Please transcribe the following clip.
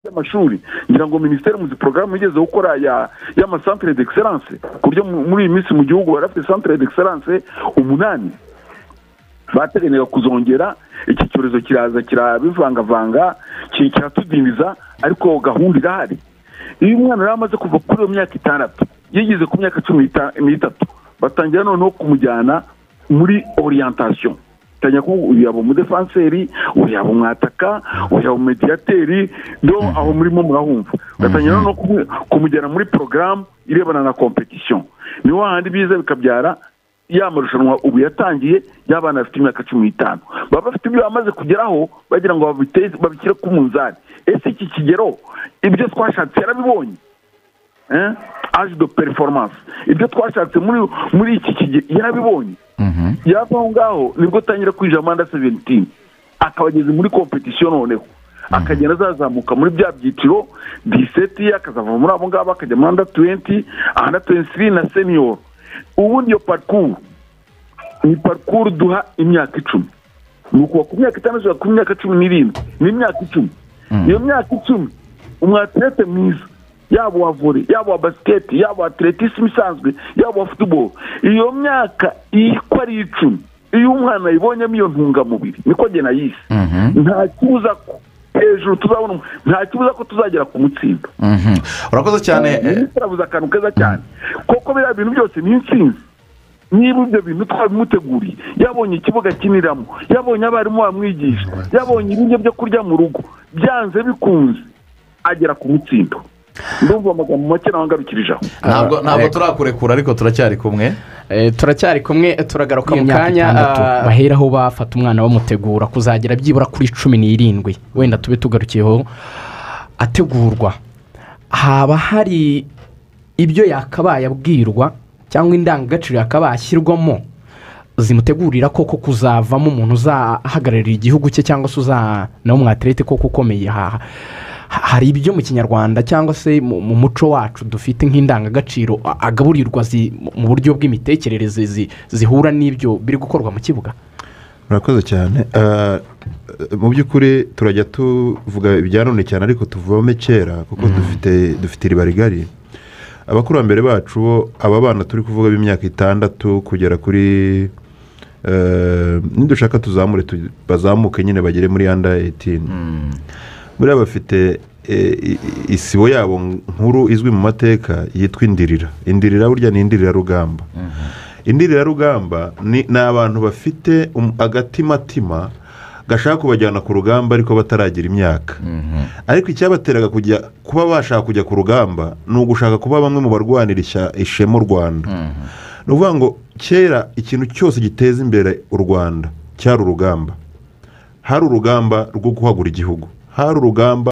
by'amashuri ngira ngo minisiteri mu porogaramu igeze gukora y'amasantere d'excellence ku buryo muri iyi minsi mu gihugu barafite santere d'excellence umunani bateganyaga kuzongera iki cyorezo kiraza kirabivangavanga kiratudindiza ariko gahunda irahari iyo umwana yari amaze kuva kuri iyo myaka itandatu yigeze ku myaka cumi n'itatu batangira noneho kumujyana muri oriyantation tanya ko uyu yaba umudefanseri uyu yaba umwataka uyu yaba umediyateri ndo aho murimo murahumva batangira noneho kumujyana muri porogaramu irebana na kompetisiyo niho handi biza bikabyara ya marushanwa ubu yatangiye y'abana bafite imyaka cumi n'itanu baba bafite ibyo bamaze kugeraho bagira ngo babishyire ku munzani ese iki kigero ibyo twashatse yarabibonye aje do performance ibyo twashatse muri iki kigero yarabibonye yava aho ngaho nibwo atangira kwinjira muri anda seventini akaba ageze muri kompetisiyo noneho akagenda azazamuka muri bya byiciro diseti akazava muri abo ngabo akajya muri anda tuwenti anda tuwenti na seniyoro ubundi iyo parikuru ni parikuru duha imyaka icumi ni ukuva ku myaka itanu kugera ku myaka cumi n'irindwi ni imyaka icumi iyo myaka icumi umwatirete mwiza yaba uwa vore yaba uwa basiketi yaba uwa ateretisime isanzwe yaba uwa futuboro iyo myaka uko ari icumi iyo umwana ayibonyemo iyo ntungamubiri niko agena yisi nta kibuza ko hejuru tuzabona nta kibuza ko tuzagera ku mutsinda urakoze cyane turabuze akantu keza cyane kuko biriya bintu byose ni insinzi niba ibyo bintu twabimuteguriye yabonye ikibuga akiniramo yabonye abarimu bamwigisha yabonye ibiryo byo kurya mu rugo byanze bikunze agera ku mutsindo ndumva amagambo make nawe ngarukirije aho ntabwo turakurekura ariko turacyari kumwe turacyari kumwe turagaruka mu kanya baheraho bafata umwana bamutegura kuzagera byibura kuri cumi n'irindwi wenda tube tugarukiyeho ategurwa haba hari ibyo yakabaye abwirwa cyangwa indangagaciro yakabaye ashyirwamo zimutegurira koko kuzavamo umuntu uzahagararira igihugu cye cyangwa se uzanawe umwaterete koko ukomeye aha hari ibyo mu kinyarwanda cyangwa se mu muco wacu dufite nk'indangagaciro agaburirwa mu buryo bw'imitekerereze zihura n'ibyo biri gukorwa mu kibuga murakoze cyane mu by'ukuri turajya tuvuga ibya none cyane ariko tuvome kera kuko dufite iriba rigari abakurambere bacu aba bana turi kuvuga b'imyaka itandatu kugera kuri nidushaka tuzamure bazamuke nyine bagere muri anda eyitini buriya bafite isibo yabo nkuru izwi mu mateka yitwa indirira indirira burya ni indirirarugamba indirirarugamba ni abantu bafite agatimatima gashaka kubajyana ku rugamba ariko bataragira imyaka ariko icyabateraga kujya kuba bashaka kujya ku rugamba ni ugushaka kuba bamwe mu barwanira ishema u rwanda ni ukuvuga ngo kera ikintu cyose giteza imbere u rwanda cyari urugamba hari urugamba rwo guhagura igihugu hari urugamba